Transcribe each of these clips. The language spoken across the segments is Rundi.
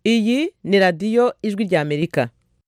iyi ni radiyo ijwi ry'amerika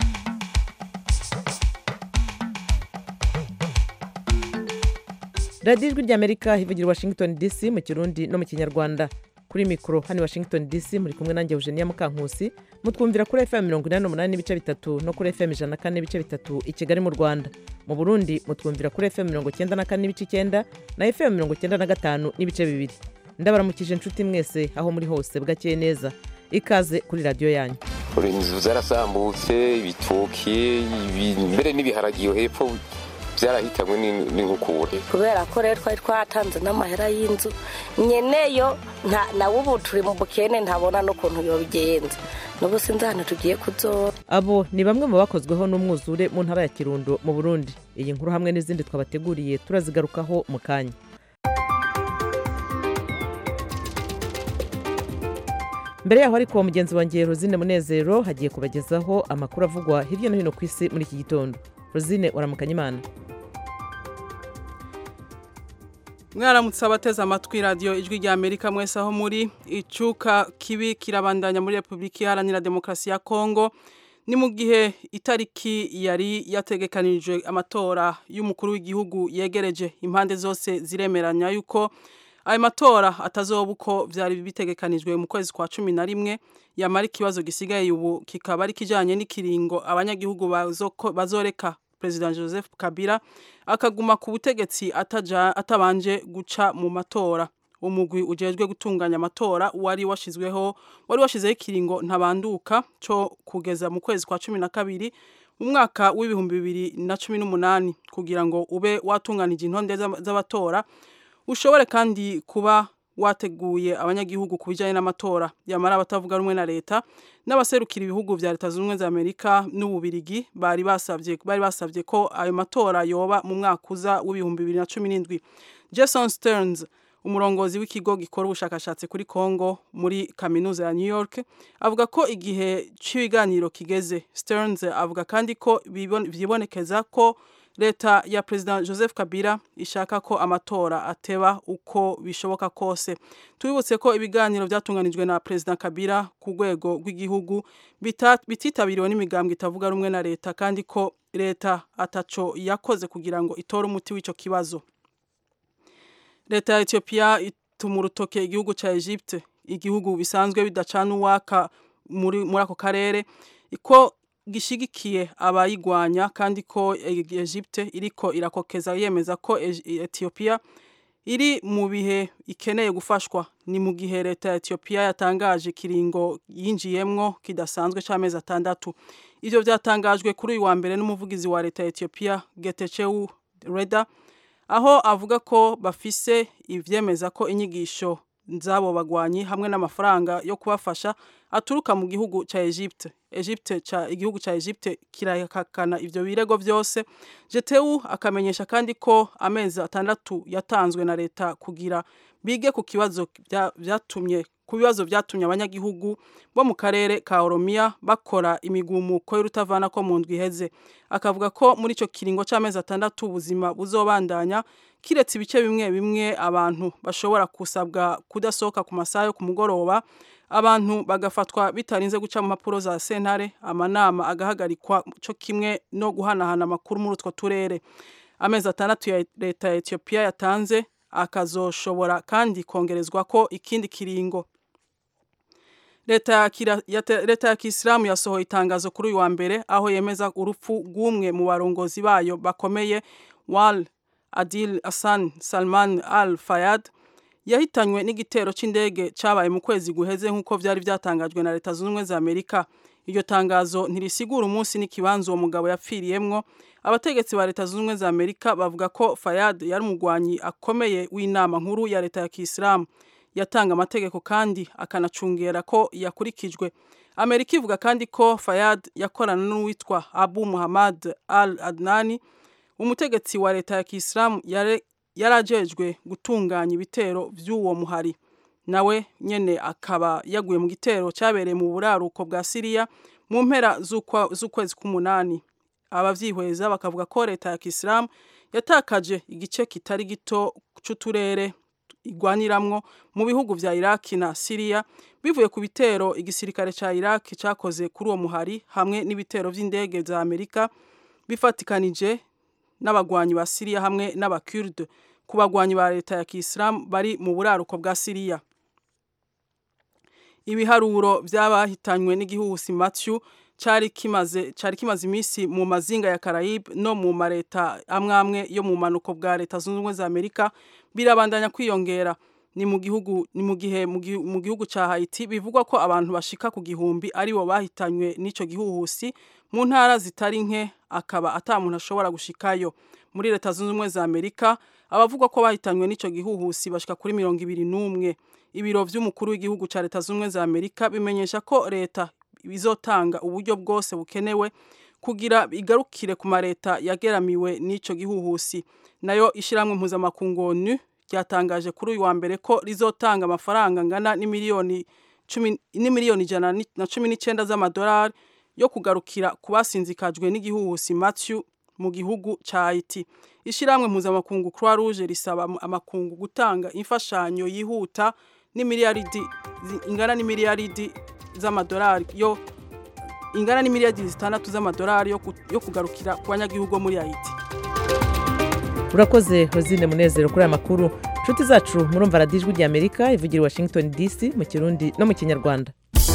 radiyo ijwi ry'amerika hivugira washington dc mu kirundi no mu kinyarwanda kuri mikoro hano i washington dc muri kumwe nanjye eugenia mukankusi mutwumvira kuri fm mirongo inani n'umunani n'ibice bitatu no kuri fm ijana na kane n'ibice bitatu i kigali mu rwanda mu burundi mutwumvira kuri fm mirongo icyenda na kane n'ibice icyenda na fm mirongo icyenda na gatanu n'ibice bibiri ndabaramukije inshuti mwese aho muri hose bwakeye neza ikaze kuri radiyo yanyu inzu zarasambutse ibitoki mbere n'ibiharagiyo hepfo byarahitanywe n'inkukura kubera ko rero twari twatanze n'amahera y'inzu nyeneyo nawe ubu turi mu bukene ntabona n'ukuntu yobigenza n'ubu sinzi ahantu tugiye kuzora abo ni bamwe mu bakozweho n'umwuzure mu ntara ya kirundo mu burundi iyi nkuru hamwe n'izindi twabateguriye turazigarukaho mu kanya mbere yaho ariko mugenzi wanjye rosine munezero hagiye kubagezaho amakuru avugwa hirya no hino ku isi muri iki gitondo rosine uramukanya imana mwaramutse abateze amatwi radiyo ijwi rya amerika mwese aho muri icuka kibi kirabandanya muri repubulika iharanira demokarasi ya kongo ni mu gihe itariki yari yategekanije amatora y'umukuru w'igihugu yegereje impande zose ziremeranya yuko ayo matora atazoba uko byari bitegekanijwe mu kwezi kwa cumi na rimwe yamara ikibazo gisigaye ubu kikaba ari kijyanye n'ikiringo abanyagihugu bazoreka perezida joseph kabila akaguma ku butegetsi atabanje guca mu matora umugwi ujejwe gutunganya amatora wari washyizweho wari washyizeho ikiringo ntabanduka cyo kugeza mu kwezi kwa cumi na kabiri mu mwaka w'ibihumbi bibiri na cumi n'umunani kugira ngo ube watunganije intonde z'abatora ushobore kandi kuba wateguye abanyagihugu ku bijyanye n'amatora yamara abatavuga rumwe na leta n'abaserukira ibihugu bya leta zunze ubumwe za amerika n'ububirigi bari basabye bari basabye ko ayo matora yoba mu mwaka uza w'ibihumbi bibiri na cumi n'indwi jason stearns umurongozi w'ikigo gikora ubushakashatsi kuri congo muri kaminuza ya new york avuga ko igihe cy'ibiganiro kigeze stearns avuga kandi ko byibonekeza ko leta ya perezida joseph kabila ishaka ko amatora ateba uko bishoboka kose tubibutse ko ibiganiro byatunganijwe na perezida kabila ku rwego rw'igihugu bititabiriwe n'imigambwe itavuga rumwe na leta kandi ko leta ataco yakoze kugira ngo itore umuti w'icyo kibazo leta ya etiyopiya ituma urutoke igihugu cya egypte igihugu bisanzwe bidacana uwaka muri ako karere ko gishigikiye abayigwanya kandi ko Egypte iriko irakokeza yemeza ko Ethiopia iri mu bihe ikeneye gufashwa ni mu gihe leta ya Ethiopia yatangaje kiringo yinjiyemwo kidasanzwe c'amezi atandatu ivyo vyatangajwe kuri uyu wa mbere n'umuvugizi wa leta ya Ethiopia Getachew Reda aho avuga ko bafise ivyemeza ko inyigisho zabo bagwanyi hamwe n'amafaranga yo kubafasha aturuka mu gihugu ca Egypte Egypte ca igihugu ca Egypte kirakakana ivyo birego byose JTU akamenyesha kandi ko amezi atandatu yatanzwe na leta kugira bige ku kibazo byatumye ku bibazo byatumye abanyagihugu bo mu karere ka Oromia bakora imigumuko y'urutavana ko mu ndwi iheze akavuga ko muri ico kiringo c'amezi atandatu ubuzima buzobandanya kiretse ibice bimwe bimwe abantu bashobora kusabwa kudasohoka ku masaha yo ku mugoroba abantu bagafatwa bitarinze guca mu mpapuro za sentare amanama agahagarikwa cyo kimwe no guhanahana amakuru muri utwo turere amezi atandatu ya leta ya etiyopiya yatanze akazoshobora kandi kongerezwa ko ikindi kiringo leta ya kisilamu yasohoye itangazo kuri uyu wa mbere aho yemeza urupfu rw'umwe mu barongozi bayo bakomeye wal adil hassan salman al fayad yahitanywe n'igitero c'indege cabaye mu kwezi guheze nk'uko vyari vyatangajwe na leta zunze ubumwe za amerika iryo tangazo ntirisigura umunsi n'ikibanza uwo mugabo yapfiriyemwo abategetsi ba leta zunze ubumwe za amerika bavuga ko fayad yari umugwanyi akomeye w'inama nkuru ya leta ya kisilamu yatanga amategeko kandi akanacungera ko yakurikijwe amerika ivuga kandi ko fayad yakorana n'uwitwa abu muhammad al adnani umutegetsi wa leta ya kisilamu yarajejwe gutunganya ibitero by'uwo muhari nawe nyene akaba yaguye mu gitero cyabereye mu buraruko bwa siriya mu mpera z'ukwezi k'umunani abavyihweza bakavuga ko leta ya kisilamu yatakaje igice kitari gito c'uturere igwaniramwo mu bihugu vya Iraq na Syria bivuye ku bitero igisirikare ca Iraq cakoze kuri uwo muhari hamwe n'ibitero vy'indege za Amerika bifatikanije n'abagwanyi ba Syria hamwe n'abakurde ku bagwanyi ba leta ya Kiislamu bari mu buraruko bwa Syria ibiharuro by'abahitanywe n'igihuhusi Matthew cari kimaze cari kimaze imisi mu mazinga ya Caraïbe no mu mareta amwe amwe yo mu manuko bwa leta zunze ubumwe za Amerika birabandanya kwiyongera ni mu gihugu ni mu gihe mu gihugu ca Haiti bivugwa ko abantu bashika ku gihumbi ari bo bahitanywe n'ico gihuhusi mu ntara zitari nke akaba ata muntu ashobora gushikayo muri leta zunze ubumwe za Amerika abavugwa ko bahitanywe n'ico gihuhusi bashika kuri mirongo ibiri n'umwe ibiro vy'umukuru w'igihugu ca leta zunze ubumwe za Amerika bimenyesha ko leta bizotanga uburyo bwose bukenewe kugira igarukire ku mareta yageramiwe n'ico gihuhusi nayo ishiramwe mpuzamakungu ONU ryatangaje kuri uyu wa mbere ko rizotanga amafaranga angana n'imiliyoni cumi n'imiliyoni ijana na cumi n'icyenda z'amadolari yo kugarukira ku basinzikajwe n'igihuhusi Matthew mu gihugu ca Haiti ishiramwe mpuzamakungu Croix Rouge risaba amakungu gutanga imfashanyo yihuta n'imiliyaridi ingana n'imiliyaridi z'amadolari yo ingana n'imiliyaridi zitandatu z'amadolari yo kugarukira ku banyagihugu muri Haiti urakoze hozine munezero kuri aya makuru inshuti zacu murumva radiyo ijwi rya amerika ivugira i washington dc mu kirundi no mu kinyarwanda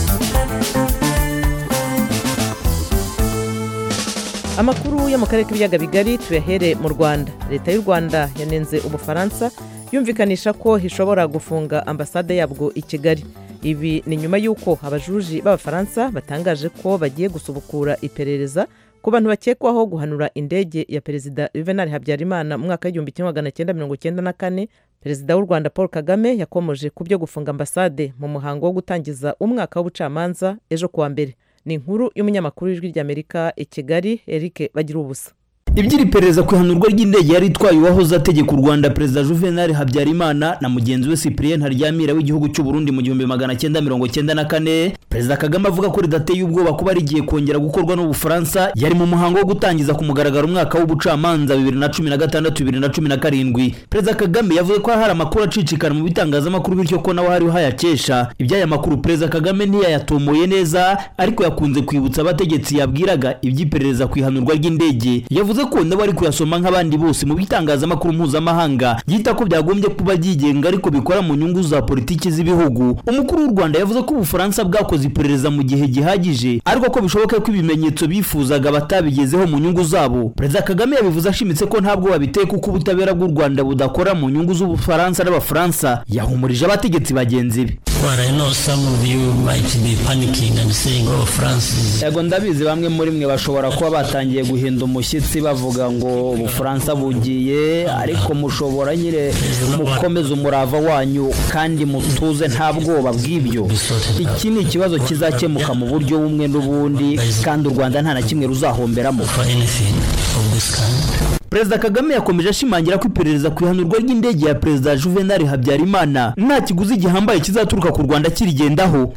amakuru yo mu karere k'ibiyaga bigari tuyahere mu rwanda leta y'u rwanda yanenze ubufaransa yumvikanisha ko ishobora gufunga ambasade yabwo i kigali ibi ni nyuma y'uko abajuji b'abafaransa batangaje ko bagiye gusubukura iperereza ku bantu bakekwaho guhanura indege ya perezida juvenal habyarimana mu mwaka w'igihumbi kimwe magana cyenda mirongo cyenda na kane perezida w'u rwanda paul kagame yakomoje ku byo gufunga ambasade mu muhango wo gutangiza umwaka w'ubucamanza ejo kuwa mbere ni inkuru y'umunyamakuru w'ijwi ry'amerika i kigali eric bagira ubusa iby'iri perereza ku ihanurwa ry'indege yari itwaye uwahoze ategeka u rwanda perezida juvenal habyarimana na mugenzi we cyprien haryamira w'igihugu cy'u burundi mu gihumbi magana cyenda mirongo cyenda na kane perezida kagame avuga ko ridateye ubwoba kuba rigiye kongera gukorwa n'ubufaransa yari mu muhango wo gutangiza ku mugaragaro umwaka w'ubucamanza bibiri na cumi na gatandatu bibiri na cumi na karindwi perezida kagame yavuze ko hari amakuru acicikana mu bitangazamakuru bityo ko nawe hariho hayakesha iby'aya makuru perezida kagame ntiyayatomoye neza ariko yakunze kwibutsa abategetsi yabwiraga iby'iperereza ku ihanurwa ry'indege yavuze ko nabo ari kuyasoma nk'abandi bose mu bitangazamakuru mpuzamahanga yita ko byagombye kuba byigenga ariko bikora mu nyungu za politiki z'ibihugu umukuru w'u rwanda yavuze ko ubufaransa bwakoze iperereza mu gihe gihagije ariko ko bishoboka ko ibimenyetso bifuzaga batabigezeho mu nyungu zabo perezida kagame yabivuze ashimitse ko ntabwo babiteye kuko ubutabera bw'u rwanda budakora mu nyungu z'ubufaransa n'abafaransa yahumurije abategetsi bagenzi be yego ndabizi bamwe muri mwe bashobora kuba batangiye guhinda umushyitsi bavuga ngo ubufaransa bugiye ariko mushobora nyine mukomeze umurava wanyu kandi mutuze nta bwoba bw'ibyo iki ni ikibazo kizakemuka mu buryo bumwe n'ubundi kandi u rwanda nta na kimwe ruzahomberamo perezida kagame yakomeje ashimangira ko iperereza ku ihanurwa ry'indege ya perezida juvenal habyarimana nta kiguzi gihambaye kizaturuka ku rwanda kirigendaho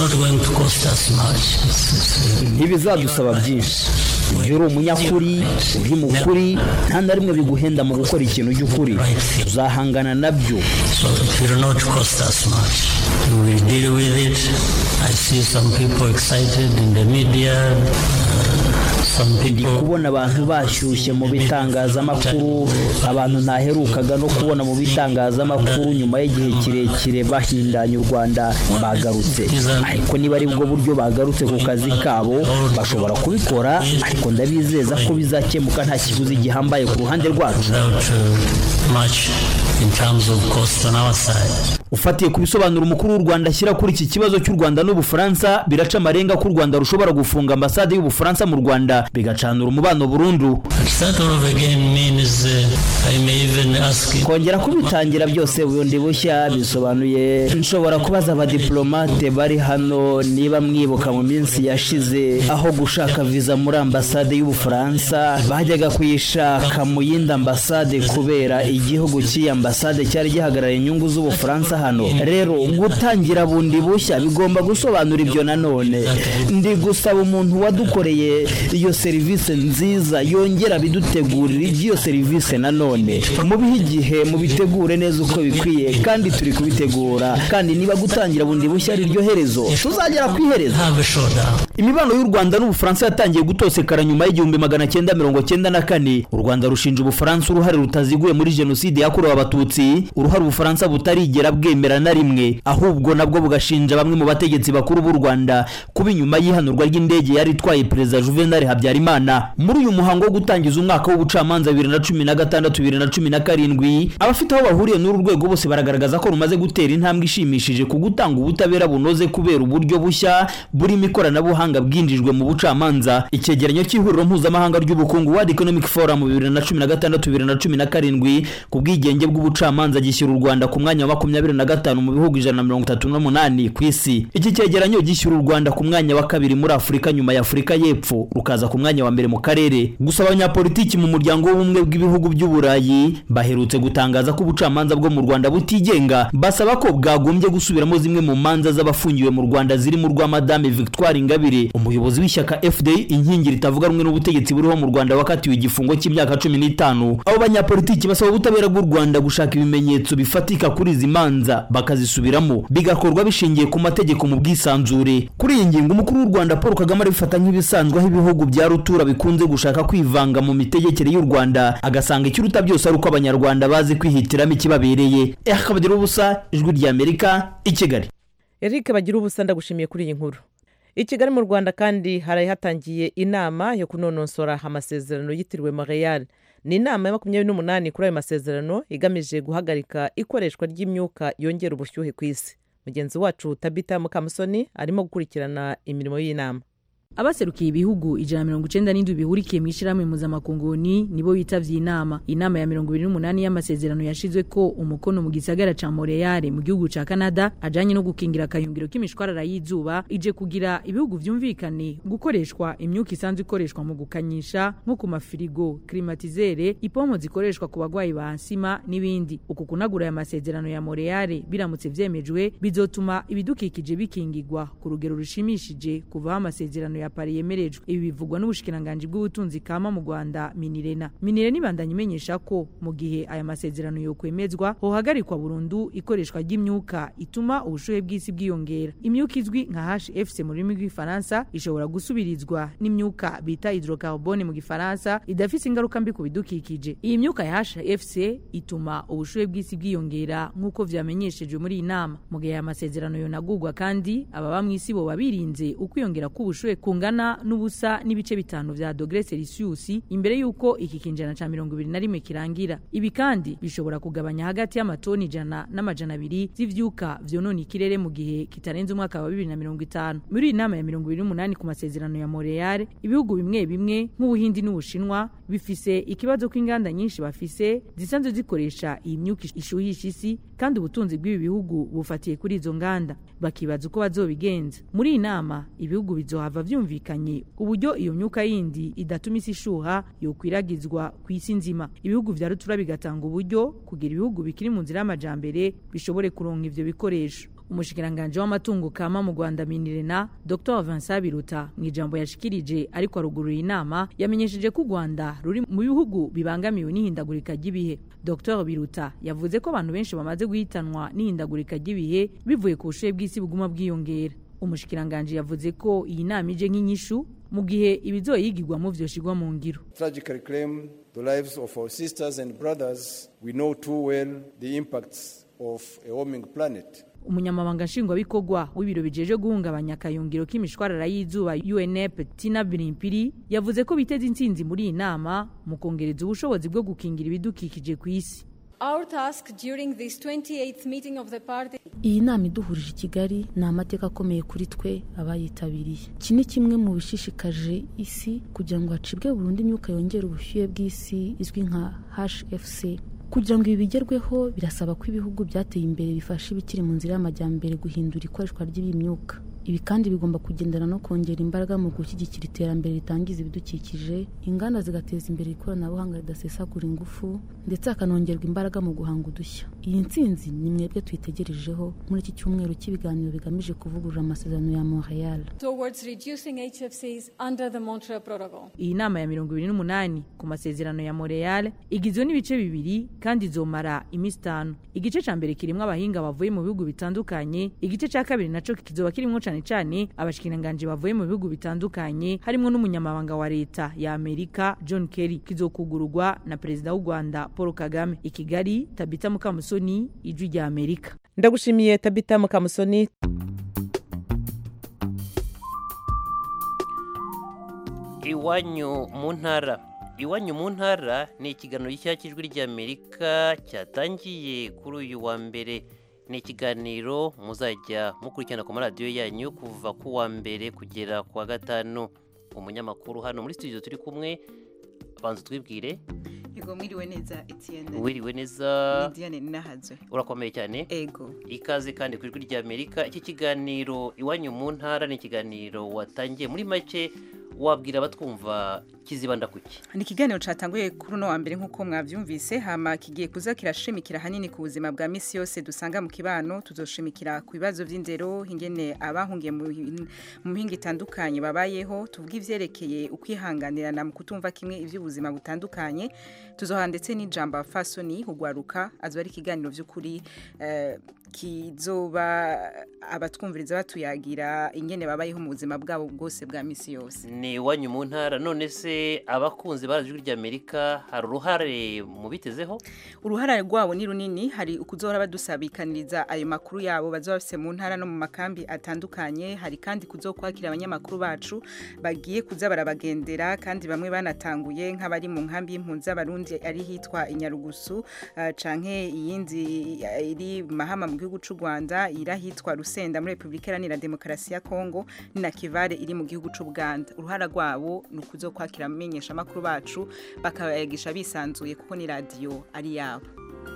ntibizadusaba byinshi iyo uri umunyakuri uri mukuri nta na rimwe biguhenda mu gukora ikintu cy'ukuri uzahangana nabyo ndi kubona abantu bashyushye mu bitangazamakuru abantu ntaherukaga no kubona mu bitangazamakuru nyuma y'igihe kirekire bahindanya u rwanda bagarutse ariko niba ari bwo buryo bagarutse ku kazi kabo bashobora kubikora ariko ndabizeza ko bizakemuka nta kiguzi gihambaye ku ruhande rwacu ufatiye ku bisobanuro umukuru w'u rwanda ashyira kuri iki kibazo cy'u rwanda n'ubufaransa biraca amarenga ko u rwanda rushobora gufunga ambasade y'ubufaransa mu rwanda bigacanura umubano burundu kongera kubitangira byose bundi bushya bisobanuye nshobora kubaza abadiplomate bari hano niba mwibuka mu minsi yashize aho gushaka viza muri ambasade y'ubufaransa bajyaga kuyishaka mu yindi ambasade kubera igihugu cy'iyi ambasade cyari gihagarariye inyungu z'ubufaransa hano rero gutangira bundi bushya bigomba gusobanura ibyo nanone ndi gusaba umuntu wadukoreye iyo serivisi nziza yongera bidutegurira iby'iyo serivisi nanone none mubihe igihe mubitegure neza uko bikwiye kandi turi kubitegura kandi niba gutangira bundi bushya ari ryo herezo tuzagera ku iherezo imibano y'u rwanda n'ubufaransa yatangiye gutosekara nyuma y'igihumbi magana cyenda mirongo cyenda na kane u rwanda rushinja ubufaransa uruhare rutaziguye muri jenoside yakorewe abatutsi uruhare ubufaransa butarigera bwemera na rimwe ahubwo nabwo bugashinja bamwe mu bategetsi bakuru b'u rwanda kuba inyuma y'ihanurwa ry'indege yari itwaye perezida juvenal habyarimana muri uyu muhango wo gutangiza umwaka w'ubucamanza bibiri na cumi na gatandatu bibiri na cumi na karindwi abafite aho bahuriye n'uru rwego bose baragaragaza ko rumaze gutera intambwe ishimishije ku gutanga ubutabera bunoze kubera uburyo bushya burimo ikoranabuhanga bwinjijwe mu bucamanza icyegeranyo cy'ihuriro mpuzamahanga ry'ubukungu world economic forum bibiri na cumi na gatandatu bibiri na cumi na karindwi ku bwigenge bw'ubucamanza gishyira u rwanda ku mwanya wa makumyabiri na gatanu mu bihugu ijana na mirongo itatu n'umunani ku isi iki cyegeranyo gishyira u rwanda ku mwanya wa kabiri muri afurika nyuma ya afurika y'epfo rukaza ku mwanya wa mbere mu karere gusa abanyapolitiki mu muryango w'ubumwe bw'ibihugu by'uburayi baherutse gutangaza ko ubucamanza bwo mu rwanda butigenga basaba ko bwagombye gusubiramo zimwe mu manza z'abafungiwe mu rwanda zirimo urwa madame victoire ingabire umuyobozi w'ishyaka fda inkingi ritavuga rumwe n'ubutegetsi buriho mu rwanda wakatiwe igifungo cy'imyaka cumi n'itanu abo banyapolitiki basaba ubutabera bw'u rwanda gushaka ibimenyetso bifatika kuri izi manza bakazisubiramo bigakorwa bishingiye ku mategeko mu bwisanzure kuri iyi ngingo umukuru w'u rwanda paul kagame arabifata nk'ibisanzwe aho ibihugu bya rutura bikunze gushaka kwivanga mu mitegekere y'u rwanda agasanga ikiruta byose ari uko abanyarwanda bazi kwihitiramo ikibabereye akabagira ubusa ijwi ry'amerika i kigali eric bagira ubusa ndagushimiye kuri iyi nkuru i kigali mu rwanda kandi hari hatangiye inama yo kunonosora amasezerano yitiriwe montreal ni inama ya makumyabiri n'umunani kuri ayo masezerano igamije guhagarika ikoreshwa ry'imyuka yongera ubushyuhe ku isi mugenzi wacu tabita mukamusoni arimo gukurikirana imirimo y'inama abaserukiye ibihugu ijana mirongo icenda n'indwi bihurikiye mu ishyirahamwe mpuzamakunguni nibo bitavye inama inama ya mirongo ibiri n'umunani y'amasezerano yashizwe ko umukono mu gisagara ca montreal mu gihugu ca canada ajanye no gukingira akayungiro k'imishwarara y'izuba ije kugira ibihugu vyumvikane gukoreshwa imyuka isanzwe ikoreshwa mu gukanyisha nko ku mafirigo klimatizere ipompo zikoreshwa ku bagwayi ba nsima n'ibindi uku kunagura aya masezerano ya montreal biramutse vyemejwe bizotuma ibidukikije bikingigwa ku rugero rushimishije kuvaho amasezerano ya pari yemerejwe ibi bivugwa n'ubushikiranganji bw'ubutunzi kama mu rwanda minirena minirena ibandanya imenyesha ko mu gihe aya masezerano yokwemezwa hohagarikwa burundu ikoreshwa ry'imyuka ituma ubushuhe bw'isi bwiyongera imyuka izwi nka hfc mu rurimi rw'ifaransa ishobora gusubirizwa n'imyuka bita hydrocarbone mu gifaransa idafise ingaruka mbi ku bidukikije iyi myuka ya hfc ituma ubushuhe bw'isi bwiyongera nk'uko vyamenyeshejwe muri iyi nama mu gihe aya masezerano yonagurwa kandi ababa mw'isi boba birinze ukwiyongera k'ubushuhe kungana n'ubusa n'ibice bitanu vya dogere celsius imbere y'uko iki kinjana ca mirongo ibiri na rimwe kirangira ibi kandi bishobora kugabanya hagati y'amatoni ijana n'amajana abiri z'ivyuka vyonona ikirere mu gihe kitarenze umwaka wa bibiri na mirongo itanu muri iyi nama ya mirongo ibiri n'umunani ku masezerano ya montreal ibihugu bimwe bimwe nk'ubuhindi n'ubushinwa bifise ikibazo ko inganda nyinshi bafise zisanzwe zikoresha iyi myuka ishuhisha isi kandi ubutunzi bw'ibi bihugu bufatiye kuri izo nganda bakibaza uko bazobigenza muri iyi nama ibihugu bizohava vyumvikanye uburyo iyo myuka yindi idatuma isi ishuha yokwiragizwa ku isi nzima ibihugu vya rutura bigatanga uburyo kugira ibihugu bikiri mu nzira y'amajambere bishobore kuronka ivyo bikoresho umushikiranganji w'amatungo kama mu rwanda minirena dr vincent biruta mu ijambo yashikirije ariko arugurura inama yamenyesheje ko u rwanda ruri mu bihugu bibangamiwe n'ihindagurika ry'ibihe dr biruta yavuze ko abantu benshi bamaze guhitanwa n'ihindagurika ry'ibihe bivuye ku bushuhe bw'isi buguma bwiyongera umushikiranganji yavuze ko iyi nama ije nk'inyishu mu gihe ibizoyigirwamo vyoshirwa mu ngiro tragically claim the lives of our sisters and brothers we know too well the impacts of a warming planet umunyamabanga nshingwabikorwa w'ibiro bijeje guhungabanya akayungiro k'imishwarara y'izuba unep tina birimpiri yavuze ko biteze intsinzi muri iyi nama mu kongereza ubushobozi bwo gukingira ibidukikije ku isi Our task during this 28th meeting of the party iyi nama iduhurije i kigali ni amateka akomeye kuri twe abayitabiriye iki ni kimwe mu bishishikaje isi kugira ngo hacibwe burundu imyuka yongera ubushyuhe bw'isi izwi nka hfc kugira ngo ibi bigerweho birasaba ko ibihugu byateye imbere bifasha ibikiri mu nzira y'amajyambere guhindura ikoreshwa ry'iyi myuka ibi kandi bigomba kugendana no kongera imbaraga mu gushyigikira iterambere ritangiza ibidukikije inganda zigateza imbere ikoranabuhanga ridasesagura ingufu ndetse hakanongerwa imbaraga mu guhanga udushya iyi ntsinzi ni mwebwe tuyitegerejeho muri iki cyumweru cy'ibiganiro bigamije kuvugurura amasezerano ya montreal towards reducing HFCs under the Montreal Protocol. iyi nama ya mirongo ibiri n'umunani ku masezerano ya montreal igizwe n'ibice bibiri kandi izomara iminsi itanu igice ca mbere kirimwo abahinga bavuye mu bihugu bitandukanye igice ca kabiri naco kizoba kirimwo cane cane abashikiranganji bavuye mu bihugu bitandukanye harimwo n'umunyamabanga wa leta ya amerika john kerry kizokugururwa na perezida w'u rwanda paul kagame i kigali tabita mukamusoni ijwi rya amerika ndagushimiye tabita mukamusoni iwanyu mu ntara iwanyu mu ntara ni ikiganiro gishya cy'ijwi ry'amerika cyatangiye kuri uyu wa mbere ni ikiganiro muzajya mukurikirana ku maradiyo yanyu kuva ku wa mbere kugera ku wa gatanu umunyamakuru hano muri studio turi kumwe banza twibwire Ego mwiriwe neza Etienne. wiriwe neza Ni Diane Ninahazwe. urakomeye cyane Ego. ikaze kandi ku ijwi ry'amerika iki kiganiro iwanyu mu ntara ni ikiganiro watangiye muri make wabwira abatwumva kizibanda kuki Ni ikiganiro catanguye kuri uno wa mbere nk'uko mwavyumvise hama kigiye kuza kirashimikira hanini ku buzima bwa misi yose dusanga mu kibano tuzoshimikira ku bibazo vy'indero ingene abahungiye mu hin- mu mpinga itandukanye babayeho tuvuga ivyerekeye ukwihanganirana mu kutumva kimwe ivy'ubuzima butandukanye tuzoha ndetse n'ijambo fasoni hugwaruka azoba ari ikiganiro vy'ukuri eh, kizoba abatwumviriza batuyagira ingene babayeho mu buzima bwabo bwose bwa misi yose ni iwanyu mu ntara none se abakunzi ba ijwi ry'amerika hari uruhare mubitezeho uruhara rwabo ni runini hari ukuzohora badusabikaniriza ayo makuru yabo bazoba bafise mu ntara no mu makambi atandukanye hari kandi kuzokwakira abanyamakuru bacu bagiye kuza barabagendera kandi bamwe banatanguye nk'abari mu nkambi y'impunzi z'abarundi ari hitwa inyarugusu uh, canke iyindi eh, iri mahama mu gihugu c'u Rwanda irahitwa Rusenda muri Republika Iharanira Demokarasi ya Kongo ni na Kivare iri mu gihugu c'u Buganda uruhara rwabo ni ukuzokwakira amenyesha amakuru bacu bakayagisha bisanzuye kuko ni radio ari yabo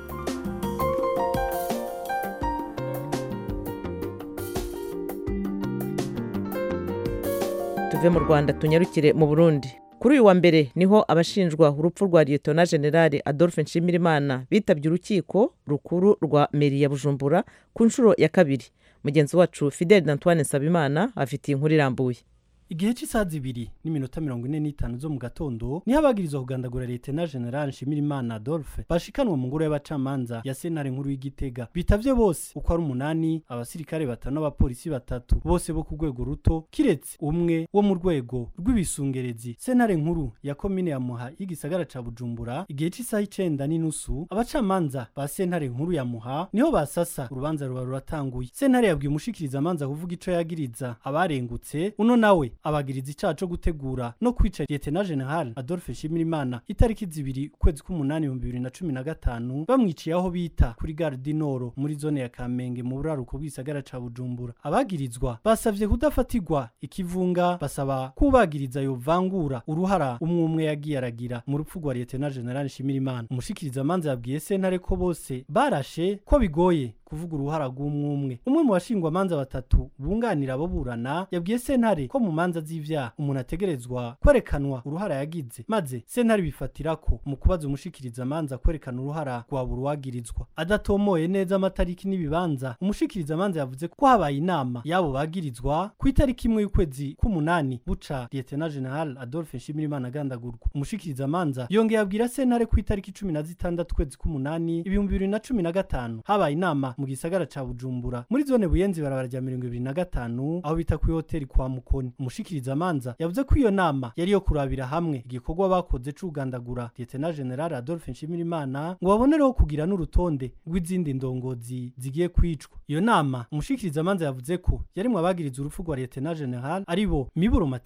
tuve mu rwanda tunyarukire mu burundi kuri uyu wa mbere niho abashinjwa urupfu rwa liyetona generali adolphe nshimirimana bitabye urukiko rukuru rwa meri ya bujumbura ku nshuro ya kabiri mugenzi wacu fidel antoine nsabimana afitiye inkuru irambuye igihe cy'isaha zibiri n'iminota mirongo ine n'itanu zo mu gatondo niho abagirizwa kugandagura leta na general nshimirimana adolphe bashikanwa mu ngoro y'abacamanza ya sentare nkuru y'igitega bitavye bose uko ari umunani abasirikare batanu n'abapolisi batatu bose bo ku rwego ruto kiretse umwe wo mu rwego rw'ibisungerezi sentare nkuru ya komine ya muha y'igisagara ca bujumbura igihe cy'isaha icenda n'inusu abacamanza ba sentare nkuru ya muha niho basasa urubanza ruba ruratanguye sentare yabwiye umushikirizamanza kuvuga ico yagiriza abarengutse uno nawe abagiriza icaha co gutegura no kwica lieutenant general adolphe nshimirimana itariki zibiri ukwezi k'umunani ibihumbi bibiri na cumi na gatanu bamwiciye aho bita kuri gare du nord muri zone ya kamenge mu buraruko bw'isagara ca bujumbura abagirizwa basavye kudafatirwa ikivunga basaba kubagiriza yovangura uruhara umwe umwe yagiye aragira mu rupfu rwa lieutenant general nshimirimana umushikirizamanza yabwiye sentare ko bose barashe ko bigoye kuvuga uruhara rw'umwe umwe umwe mu bashingwamanza batatu bunganira abo burana yabwiye sentare ko mu manza z'ivyaha umuntu ategerezwa kwerekanwa uruhara yagize maze sentare bifatira ko mu kubaza umushikirizamanza kwerekana uruhara rwa buri wagirizwa adatomoye neza amatariki n'ibibanza umushikirizamanza yavuze ko habaye inama y'abo bagirizwa ku itariki imwe y'ukwezi k'umunani buca lieutenant general adolphe nshimirimana agandagurwa umushikirizamanza yongeye abwira sentare ku itariki cumi na zitandatu ukwezi k'umunani ibihumbi bibiri na cumi na gatanu habaye inama mu gisagara ca bujumbura muri zone buyenzi barabara rya mirongo ibiri na gatanu aho bita kuri hoteli kwa mukoni umushikirizamanza yavuze ko iyo nama yari yo kurabira hamwe igikorwa bakoze c'ugandagura lieutenant general adolphe nshimirimana ngo babonereho kugira n'urutonde rw'izindi ndongozi zigiye kwicwa iyo nama umushikirizamanza yavuze ko yarimwo abagiriza urupfu rwa lieutenant general ari bo miburo mathias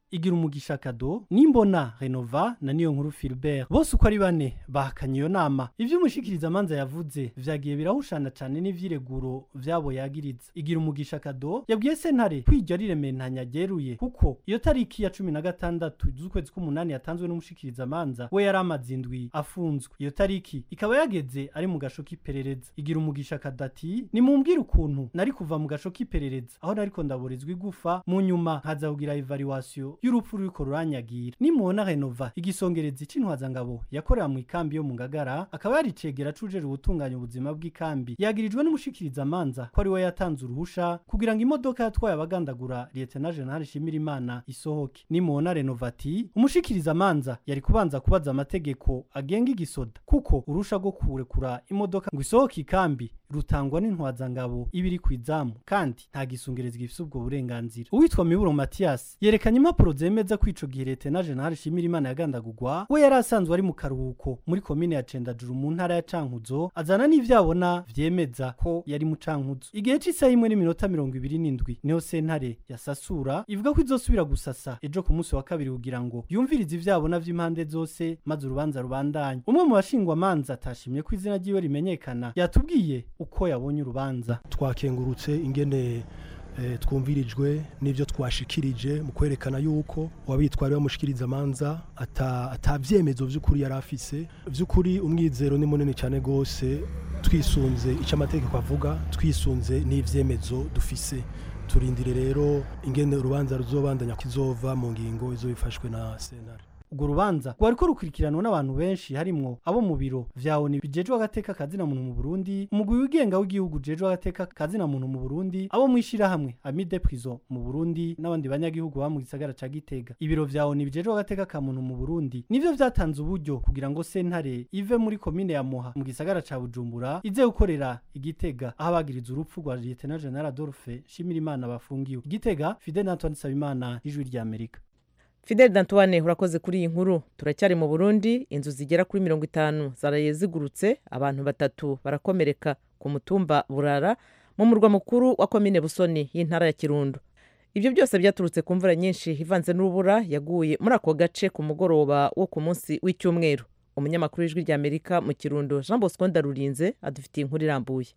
igira umugisha kado nimbona renova na niyo nkuru Philbert bose uko ari bane bahakanye iyo nama ivyo umushikiriza manza yavuze vyagiye birahushana cane n'ivyireguro vyabo yagiriza igira umugisha kado yabwiye sentare kwiryo rirementanya ryeruye kuko iyo tariki ya cumi na gatandatu z'ukwezi k'umunani yatanzwe n'umushikiriza manza we yari amaze indwi afunzwe iyo tariki ikaba yageze ari mu gasho k'iperereza igira umugisha kadati nimumbwire ukuntu nari kuva mu gasho k'iperereza aho nariko ndaborezwa igufa mu nyuma nkaza kugira evaluation y'urupfu ruriko ruranyagira nimubona renova igisongerezi c'intwazangabo yakorera mu ikambi yo mu ngagara akaba yaricegera cujejwe gutunganya ubuzima bw'ikambi yagirijwe n'umushikiriza amanza ko ari we yatanze uruhusha kugira ngo imodoka yatwaye abagandagura lieutenant general Shimirimana isohoke nimubona renova ati umushikiriza amanza yari kubanza kubaza amategeko agenga igisoda kuko urusha rwo kurekura imodoka ngo isohoke ikambi rutangwa n'intwazangabo ibiri ku izamu kandi nta gisungerezi gifise ubwo burenganzira uwitwa miburo matiyasi yerekanye impapuro zemeza ko ico gihe leta na general shimirimana yagandagurwa we yari asanzwe ari mu karuhuko muri komine ya cendajuru mu ntara ya cankuzo azana n'ivyabona vyemeza ko yari mu cankuzo igihe c'isaha imwe n'iminota mirongo ibiri n'indwi niho sentare ya sasura ivuga ko izosubira gusasa ejo ku munsi wa kabiri kugira ngo yumvirize ivyabona vy'impande zose maze urubanza rubandanye umwe mu bashingwamanza atashimye ko izina ryiwe rimenyekana yatubwiye uko yabonye urubanza twakengurutse ingene eh, twumvirijwe n'ivyo twashikirije mu kwerekana yuko uwabitwari bamushikiriza amanza ata atavyemezo vy'ukuri yari afise vy'ukuri umwizero ni munini cyane gose twisunze ico amategeko avuga twisunze n'ivyemezo dufise turindire rero ingene urubanza ruzobandanya kizova mu ngingo izo bifashwe na senare urwo rubanza rwariko rukurikiranwa n'abantu benshi harimwo abo mu biro vya ONU bijejwe agateka kazina muntu mu Burundi umugwi wigenga w'igihugu jejwe agateka kazina muntu mu Burundi abo mwishira hamwe Amide Prison mu Burundi n'abandi banyagihugu ba mu gisagara ca Gitega ibiro vya ONU bijejwe agateka ka muntu mu Burundi nivyo vyatanze uburyo kugira ngo sentare ive muri komine ya Moha mu gisagara ca Bujumbura ize gukorera igitega aho abagiriza urupfu rwa Lieutenant General Adolphe Shimirimana bafungiwe igitega Fidel Antoine Sabimana ijwi rya Amerika fidel dantoine urakoze kuri iyi nkuru turacyari mu burundi inzu zigera kuri mirongo itanu zaraye zigurutse abantu batatu barakomereka ku mutumba burara mu murwa mukuru wa komine busoni y'intara ya kirundo ibyo byose byaturutse ku mvura nyinshi ivanze n'urubura yaguye muri ako gace ku mugoroba wo ku munsi w'icyumweru umunyamakuru w'ijwi rya amerika mu kirundo jean bosco ndarurinze adufitiye inkuru irambuye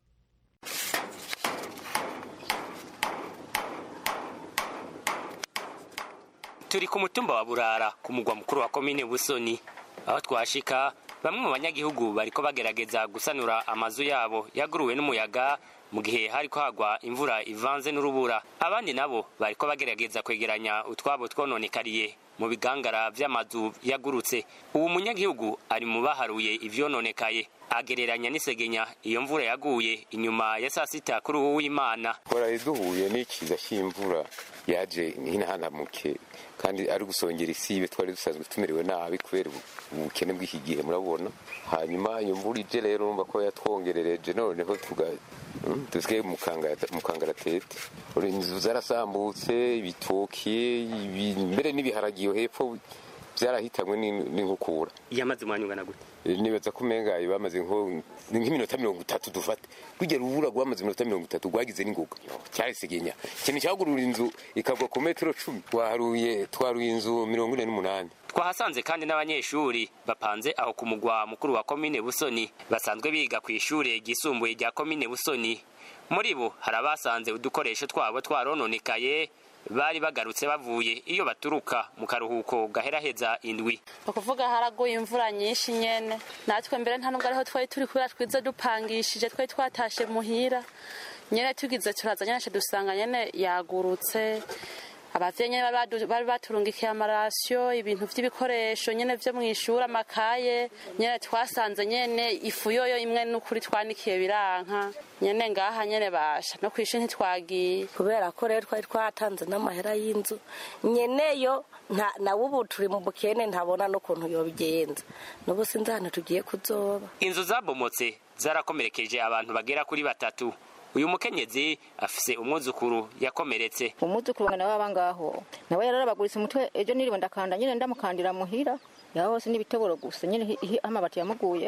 turi ku mutumba wa burara ku mugwa mukuru wa komine busoni aho twashika bamwe mu banyagihugu bariko bagerageza gusanura amazu yabo yaguruwe n'umuyaga mu gihe hariko hagwa imvura ivanze n'urubura abandi nabo bariko bagerageza kwegeranya utwabo twononekariye mu bigangara vy'amazu yagurutse ubu munyagihugu ari mu baharuye ivyononekaye agereranya n'isegenya iyo mvura yaguye inyuma ya saa sita kuri uwu w'imana twaraye duhuye n'ikiza cy'imvura yaje hinahanamutse kandi ari gusongera isibe twari dusanzwe tumerewe nabi kubera ubukene bw'iki gihe murabona hanyuma iyo mvura ije rero urumva ko yatwongerereje noneho tuga dusigaye mu kangaratete inzu zarasambutse ibitoki mbere n'ibiharagi iyo hepfo byarahitanywe n'inkukura yamaze umwanya ungana gute nibaza ko umenga bamaze nk'iminota mirongo itatu dufate rugera urubura rwamaze iminota mirongo itatu rwagize n'ingoga cyarisegenya ikintu cyagurura inzu ikagwa ku metero cumi twaharuye twaruye inzu mirongo ine n'umunani twahasanze kandi n'abanyeshuri bapanze aho ku mugwa mukuru wa komine busoni basanzwe biga ku ishuri ryisumbuye rya komine busoni muri bo hari abasanze udukoresho twabo twarononekaye bari bagarutse bavuye iyo baturuka mu karuhuko gaheraheza indwi ukuvuga haraguye imvura nyinshi nyene natwe mbere nta nubwo ariho twari turi kubera twize dupangishije twari twatashe muhira nyene tugize turaza nyene dusanga nyene yagurutse abavyeyi nyene bari baturungikiye amarasiyo ibintu vy'ibikoresho nyene vyo mw'ishuri amakaye nyene twasanze nyene ifu yoyo imwe n'ukuri twanikiye biranka nyene ngaha nyene basha no kw'ishuri ntitwagiye kubera ko rero twari twatanze n'amahera y'inzu nyeneyo nawe ubu turi mu bukene ntabona n'ukuntu yobigenza n'ubu sinzi ahantu tugiye kuzoba inzu zabomotse zarakomerekeje abantu bagera kuri batatu uyu mukenyezi afise umwuzukuru yakomeretse umwuzukuru wanjye nawe aba ngaho nawe yararabaguritse umutwe ejo niriwe ndakanda nyine ndamukandira muhira yaho hose n'ibitoboro gusa nyine amabati yamuguye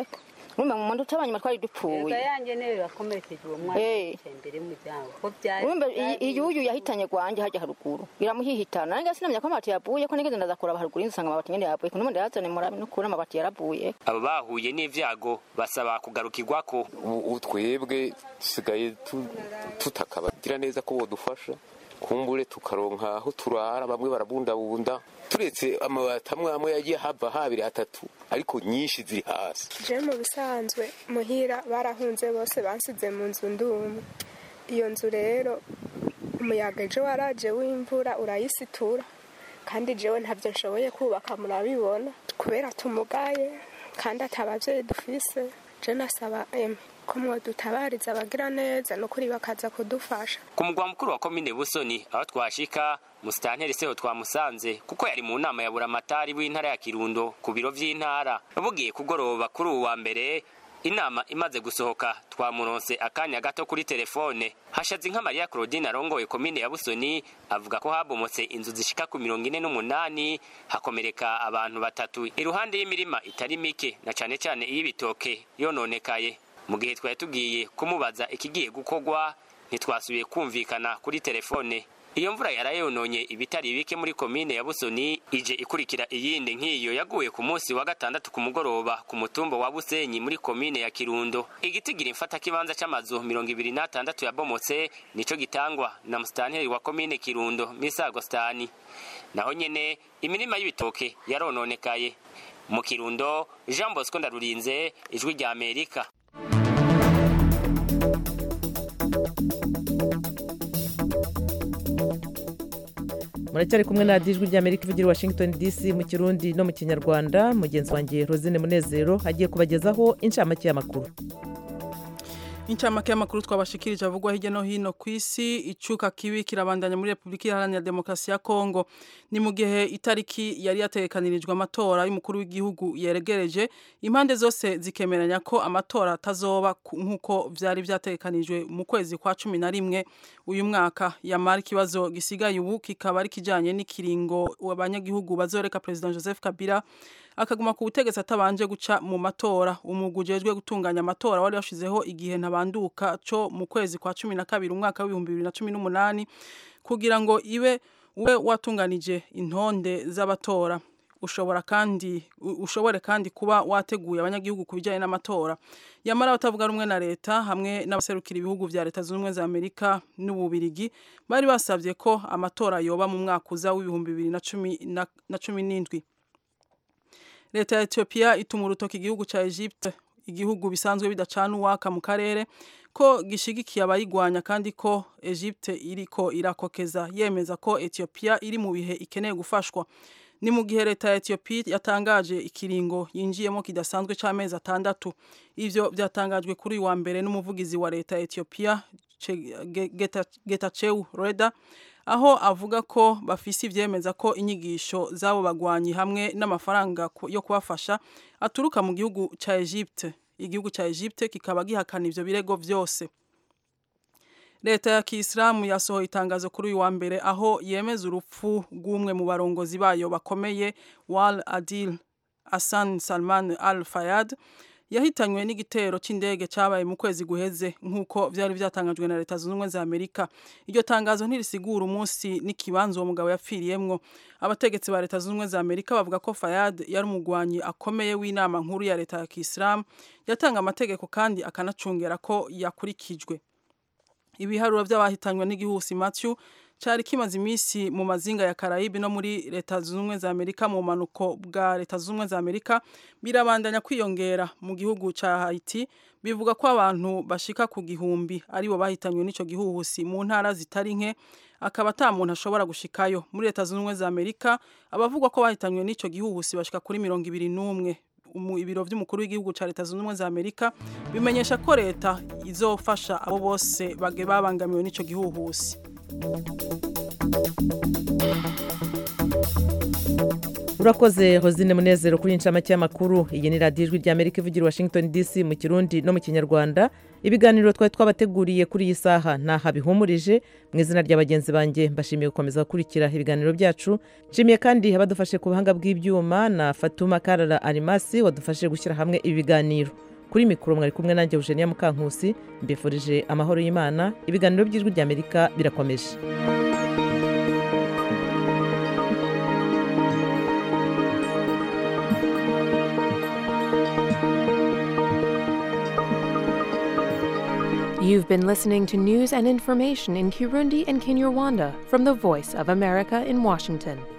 urumva mu muntu utabanyuma twari dupfuye yanjye niyo yakomerekeje uwo mwana Eh. yicaye imbere y'umuryango ko byari urumva iyi- iyi uyu yahitanye gwanjye hajya haruguru iramuhihitana nange sinamenya ko amabati yavuye ko nigeze ndaza kuraba haruguru y'inzu nsanga amabati nyene yavuye kuno ndayazane murabe n'ukuri amabati yaravuye abo bahuye n'ivyago basaba kugarukirwako ubu twebwe dusigaye tu- tutakabagira neza ko bodufasha kumbure tukaronka aho turara bamwe barabundabunda turetse amabati amwe amwe yagiye hava habiri hatatu ariko nyinshi ziri hasi je mu bisanzwe muhira barahunze bose bansize mu nzu ndumwe iyo nzu rero umuyaga ejo waraje w'imvura urayisitura kandi jewe ntabyo nshoboye kubaka murabibona kubera tumugaye kandi atabavyeyi dufise je nasaba eme ko mwodutabariza abagira neza nukuri bakaza kudufasha ku mugwa mukuru wa komine busoni aho twashika musitanteri seho twamusanze kuko yari mu nama ya buramatari w'intara ya kirundo ku biro vy'intara bugiye kugoroba kuri uwu wa mbere inama imaze gusohoka twamuronse akanya gato kuri telefone hashaze inka mariya claudine arongoye komine ya busoni avuga ko habomotse inzu zishika ku mirongo ine n'umunani hakomereka abantu batatu iruhande y'imirima itari mike na cane cane iy'ibitoke yononekaye mu gihe twari tugiye kumubaza ikigiye gukorwa ntitwasubiye kumvikana kuri telefone iyo mvura yarayononye ibitari bike muri komine ya busoni ije ikurikira iyindi nk'iyo yaguye ku munsi wa gatandatu ku mugoroba ku mutumba wa busenyi muri komine ya kirundo igitigira imfata kibanza c'amazu mirongo ibiri n'atandatu yabomotse nico gitangwa na musitanteri wa komine kirundo misago stani naho nyene imirima y'ibitoke yarononekaye mu kirundo jean bosco ndarurinze ijwi rya amerika muracyari kumwe na radiyo ijwi ry'amerika ivugira i washington dc mu kirundi no mu kinyarwanda mugenzi wanjye rosine munezero agiye kubagezaho inshamake y'amakuru incamake y'amakuru twabashikirije avugwa hirya no hino ku isi icuka kibi kirabandanya muri repubulika iharanira demokarasi ya kongo ni mu gihe itariki yari yatekanirijwe amatora y'umukuru w'igihugu yeregereje impande zose zikemeranya ko amatora atazoba ku- nk'uko vyari vyategekanijwe mu kwezi kwa cumi na rimwe uyu mwaka yamara ikibazo gisigaye ubu kikaba ari kijanye n'ikiringo abanyagihugu bazoreka perezida joseph kabila akaguma ku butegetsi atabanje guca mu matora umugwi ujejwe gutunganya amatora wari washizeho igihe ntabanduka co mu kwezi kwa cumi na kabiri umwaka w'ibihumbi bibiri na cumi n'umunani kugira ngo ibe ube watunganije intonde z'abatora ushobora kandi u- ushobore kandi kuba wateguye abanyagihugu ku bijyanye n'amatora yamara abatavuga rumwe na leta hamwe n'abaserukira ibihugu vya leta zunze ubumwe za amerika n'ububirigi bari basabye ko amatora yoba mu mwaka uza w'ibihumbi bibiri na cumi na- na cumi n'indwi leta ya Ethiopia ituma urutoki igihugu ca Egypte igihugu bisanzwe bidacana uwaka mu karere ko gishigikiye abayigwanya kandi ko Egypte iriko irakokeza yemeza ko Ethiopia iri mu bihe ikeneye gufashwa ni mu gihe leta ya Ethiopia yatangaje ikiringo yinjiyemo kidasanzwe c'amezi atandatu ivyo vyatangajwe kuri uyu wa mbere n'umuvugizi wa leta ya Ethiopia Che- Ge- Geta- Getachew Reda aho avuga ko bafise ivyemeza ko inyigisho z'abo bagwanyi hamwe n'amafaranga ku- yo kubafasha aturuka mu gihugu ca Egypte igihugu ca Egypte kikaba gihakana ivyo birego vyose leta ya kisilamu yasohoye itangazo kuri uyu wa mbere aho yemeza urupfu rw'umwe mu barongozi bayo bakomeye wal adil Hassan Salman al Fayad yahitanywe n'igitero c'indege cabaye mu kwezi guheze nk'uko vyari vyatangajwe na leta zunze ubumwe za amerika iryo tangazo ntirisigura umunsi n'ikibanza uwo mugabo yapfiriyemwo abategetsi ba leta zunze ubumwe za amerika bavuga ko fayad yari umugwanyi akomeye w'inama nkuru ya leta ya kisilamu yatanga amategeko kandi akanacungera ko yakurikijwe ibiharuro by'abahitanywe n'igihusi Matthew cyari kimaze iminsi mu mazinga ya Karayibi no muri leta zunze ubumwe za Amerika mu manuko bwa leta zunze ubumwe za Amerika birabandanya kwiyongera mu gihugu ca Haiti bivuga ko abantu bashika ku gihumbi aribo bahitanywe n'ico gihuhusi mu ntara zitari nke akaba ata muntu ashobora gushikayo muri leta zunze ubumwe za Amerika abavugwa ko bahitanywe n'ico gihuhusi bashika kuri mirongo ibiri n'umwe umu- ibiro vy'umukuru w'igihugu ca leta zunze ubumwe za Amerika bimenyesha ko leta izofasha abo bose bage babangamiwe n'ico gihuhusi urakoze hozine munezero kuri inshamake y'amakuru iyi ni radiyo ijwi ry'amerika ivugira i washington dc mu kirundi no mu kinyarwanda ibiganiro twari twabateguriye kuri iyi saha ntaha bihumurije mu izina rya bagenzi banjye mbashimiye gukomeza gukurikira ibiganiro byacu nshimiye kandi abadufashe ku buhanga bw'ibyuma na fatuma karara arimasi wadufashije gushyira hamwe ibi biganiro kuri mikoro mwari kumwe nanjye eugenia mukankusi mbifurije amahoro y'imana ibiganiro by'ijwi ry'amerika birakomeje You've been listening to news and information in Kirundi and Kinyarwanda from the Voice of America in Washington.